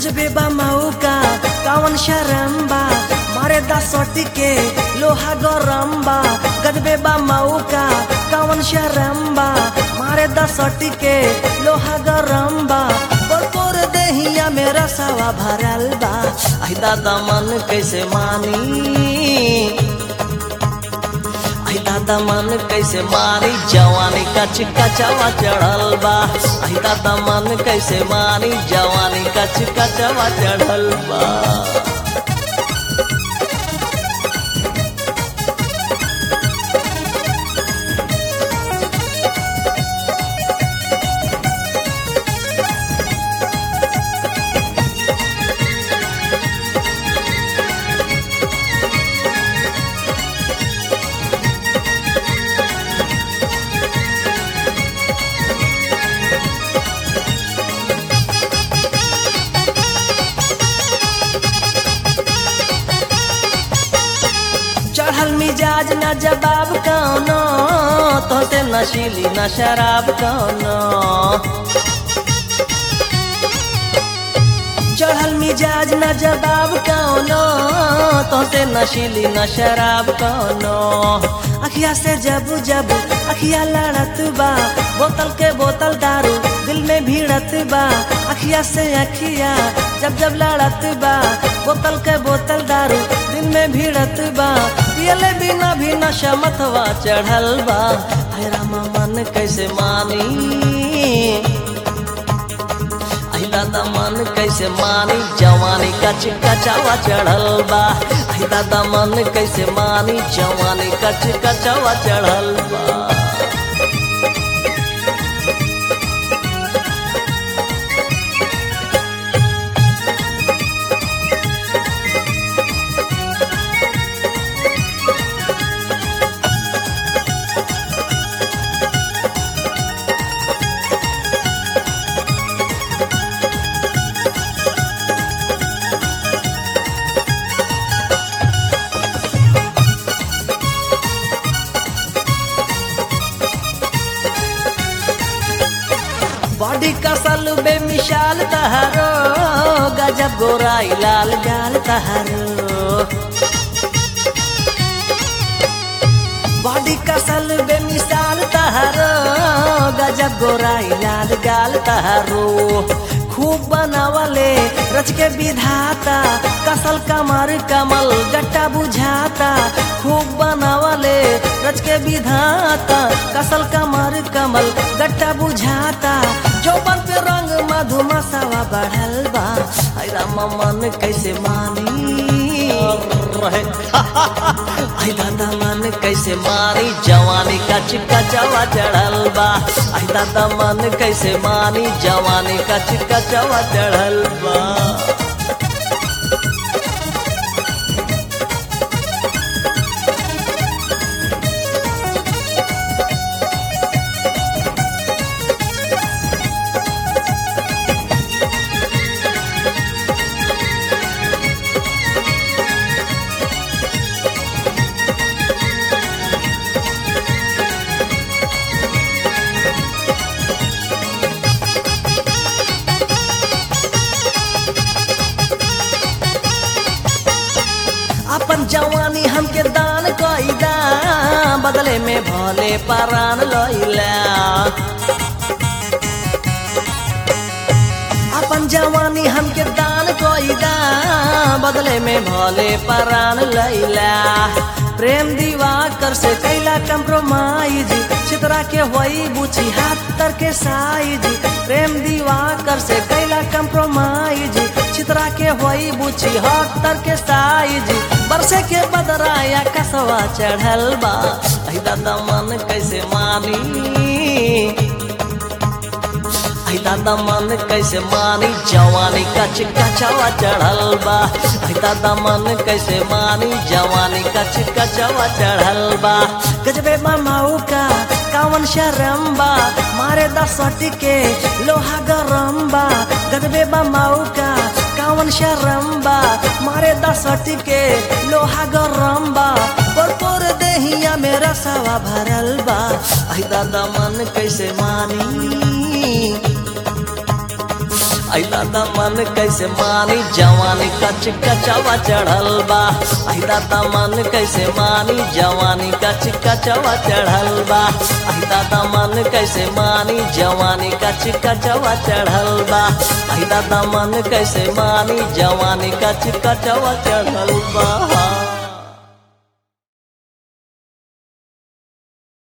गजबे बा मौका कावन शरम्बा मारे दसटी के लोहा गरम्बा गजबे बा मौका कावन शरम्बा मारे दसटी के लोहा गरम्बा बरकोर देहिया मेरा सवा भरल बा आई दादा मन कैसे मानी आई दादा मन कैसे मारी जवानी कच कचवा चढ़ल बा आई दादा मन कैसे मारी जवानी कच कचवा चढ़ल बा चढ़ल मिजाज न जवाब कौनो तोते नशीली न शराब कौनो चढ़ल मिजाज न जवाब कौनो तोते नशीली न शराब कौनो अखिया से जब जब अखिया लड़त बा बोतल के बोतल दारू दिल में भीड़त बा अखिया से अखिया जब जब लड़त बा बोतल के बोतल दारू दिल में भीड़त बा पियले बिना भी नशा मतवा चढ़ल बा हाय रामा मन कैसे मानी आई दादा मन कैसे मानी जवानी कच कचावा चढ़ल बा आई दादा मन कैसे मानी जवानी कच कचावा चढ़ल बा बॉडी कसल बेमिसाल तहारो गजब गोराई लाल गाल तहारो बॉडी कसल बेमिसाल तहारो गजब गोराई लाल गाल तहारो खूब बनावले रच के विधाता कसल कमर कमल गट्टा बुझाता खूब बनावले रच के विधाता कसल कमर कमल गट्टा बुझाता चौबन पे रंग मधुमसावा बढ़ल बा आई रामा मन कैसे मानी रहे आई दादा मन कैसे मारी जवानी का चिक्का चवा चढ़ल बा आई दादा मन कैसे मानी जवानी का चिक्का चवा चढ़ल बा अपन जवानी हमके दान कईदा बदले में भले परान लैला अपन जवानी हमके दान कईदा बदले में भले परान लैला प्रेम दीवाकर से कैला कंप्रोमाइज चित्रा के वही बुची हाथ तर के साइज प्रेम दीवाकर से कैला कंप्रोमाइज चित्रा के वही बुची हाथ तर के साइज बरसे के बदराया कसवा चढ़ल बा आई दादा मन कैसे मानी आई दादा मन कैसे मानी जवानी कच कचवा चढ़ल बा आई दादा मन कैसे मानी जवानी कच कचवा चढ़ल बा गजबे माऊ का कावन शरम बा मारे दसट के लोहा गरम बा गजबे माऊ का कावन शरम बा मारे दसट के लोहा गरम बा पर देहिया मेरा सवा भरल बा आई दादा मन कैसे मानी अहिला मन कैसे मानी जवानी कच कचवा चढ़ल बा अहिला मन कैसे मानी जवानी कच कचवा चढ़ल बा अहिला मन कैसे मानी जवानी कच कचवा चढ़ल बा अहिला मन कैसे मानी जवानी कच कचवा चढ़ल बा